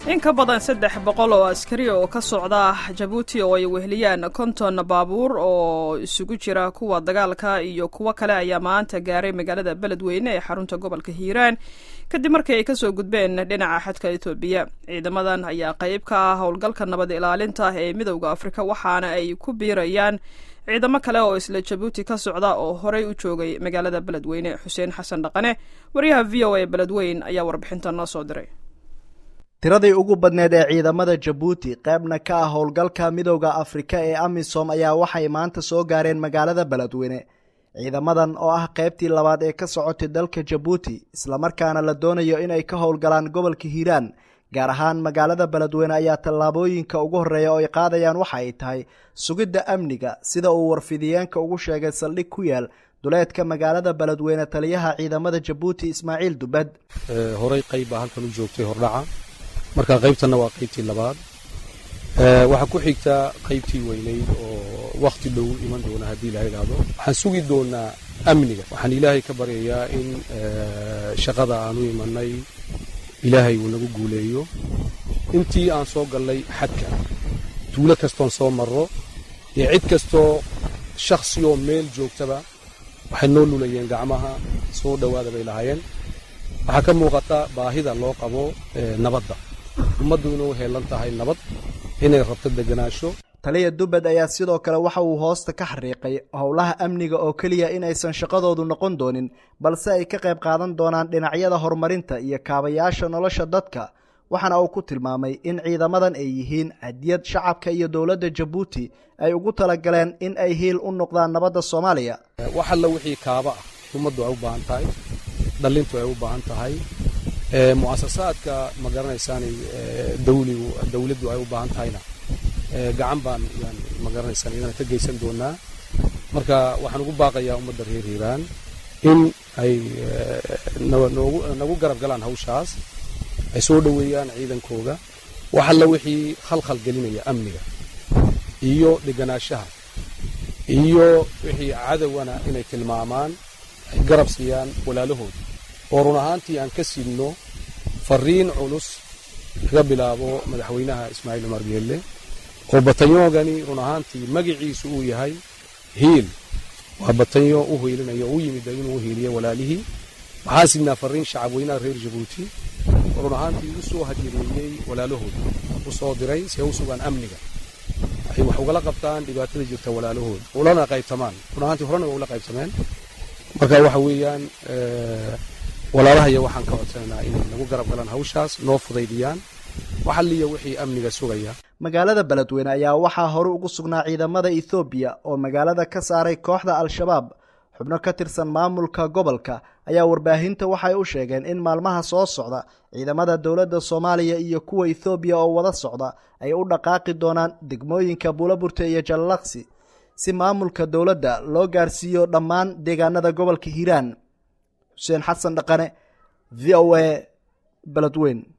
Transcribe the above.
in ka badan saddex boqol oo askari oo ka socda jabuuti oo ay weheliyaan konton baabuur oo isugu jira kuwa dagaalka iyo kuwo kale ayaa maanta gaaray magaalada beledweyne ee xarunta gobolka hiiraan kadib markii ay kasoo gudbeen dhinaca xadka etoobiya ciidamadan ayaa qayb ka ah howlgalka nabad ilaalinta ee midowda afrika waxaana ay ku biirayaan ciidamo kale oo isla jabuuti ka socda oo horey u joogay magaalada beledweyne xuseen xasan dhaqane wariyaha v o a beledweyn ayaa warbixinta noo soo diray tiradii ugu badneed ee ciidamada jabuuti qaybna ka ah howlgalka midowda afrika ee amisom ayaa waxay maanta soo gaareen magaalada beledweyne ciidamadan oo ah qaybtii labaad ee ka socotay dalka jabuuti islamarkaana la doonayo inay ka howlgalaan gobolka hiiraan gaar ahaan magaalada beledweyne ayaa tallaabooyinka ugu horreeya oo ay qaadayaan waxa ay tahay sugidda amniga sida uu warfidiyeenka ugu sheegay saldhig ku yaal duleedka magaalada beledweyne taliyaha ciidamada jabuuti ismaaciil dubad horey qayb baa halkan u joogtay hordhaca marka qaybtanna waa qaybtii labaad waxaa ku xigtaa qaybtii weynayd oo wakhti dhow iman doona haddii la idhaahdo waxaan sugi doonaa amniga waxaan ilaahay ka baryayaa in shaqada aan u imanay ilaahay uu nagu guuleeyo intii aan soo gallay xadka tuulo kastoon soo marro iyo cid kastoo shakhsiyoo meel joogtaba waxay noo lulayeen gacmaha soo dhowaada bay lahaayeen waxaa ka muuqata baahida loo qabo nabadda ummaddu inuu heelan tahay nabad inay rabto deganaansho taliya dubad ayaa sidoo kale waxa uu hoosta ka xariiqay howlaha amniga oo keliya inaysan shaqadoodu noqon doonin balse ay ka qayb qaadan doonaan dhinacyada horumarinta iyo kaabayaasha nolosha dadka waxaana uu ku tilmaamay in ciidamadan ay yihiin hadiyad shacabka iyo dowladda jabuuti ay ugu talagaleen in ay hiil u noqdaan nabadda soomaaliya wax alla wixii kaaba ah ummaddu ay u baahan tahay dhallintu ay u baahan tahay mu'asasaadka ma garanaysaanay dawligu dawladdu ay u baahan tahayna gacan baan yaan ma garanaysaan iyadana ka geysan doonaa marka waxaan ugu baaqayaa ummadda reer hiiraan in ay noogu nagu garab galaan hawshaas ay soo dhoweeyaan ciidankooga wax alla wixii khalkhal gelinaya amniga iyo deganaanshaha iyo wixii cadowana inay tilmaamaan ay garab siiyaan walaalahooda oo run ahaantii aan ka sidno fariin culus laga bilaabo madaxweynaha ismaaciil cumar geelle oo batanyoogani run ahaantii magiciisu uu yahay hiil waa batanyo u hiilinayo u yimid inuu hiiliyo walaalihii waxaan sidnaa fariin shacabweynaha reer jabuuti oo run ahaantii u soo hadireeyey walaalahooda u soo diray si ay u sugaan amniga ay wax ugala qabtaan dhibaatada jirta walaalahooda ulana qaybtamaan run ahaantii horena waa ula qaybtameen marka waxa weeyaan walaalahaya waxaan ka codsanaynaa inay nagu garab galaan hawshaas noo fudaydiyaan waxalliya wixii amniga sugaya magaalada beledweyne ayaa waxaa hore ugu sugnaa ciidamada ethoobiya oo magaalada ka saaray kooxda al-shabaab xubno ka tirsan maamulka gobolka ayaa warbaahinta waxay u sheegeen in maalmaha soo socda ciidamada dowladda soomaaliya iyo kuwa ethoobiya oo wada socda ay u dhaqaaqi doonaan degmooyinka buulaburte iyo jallaqsi si maamulka dowladda loo gaarsiiyo dhammaan deegaanada gobolka hiiraan xuseen xasan dhaqane v o a beledweyn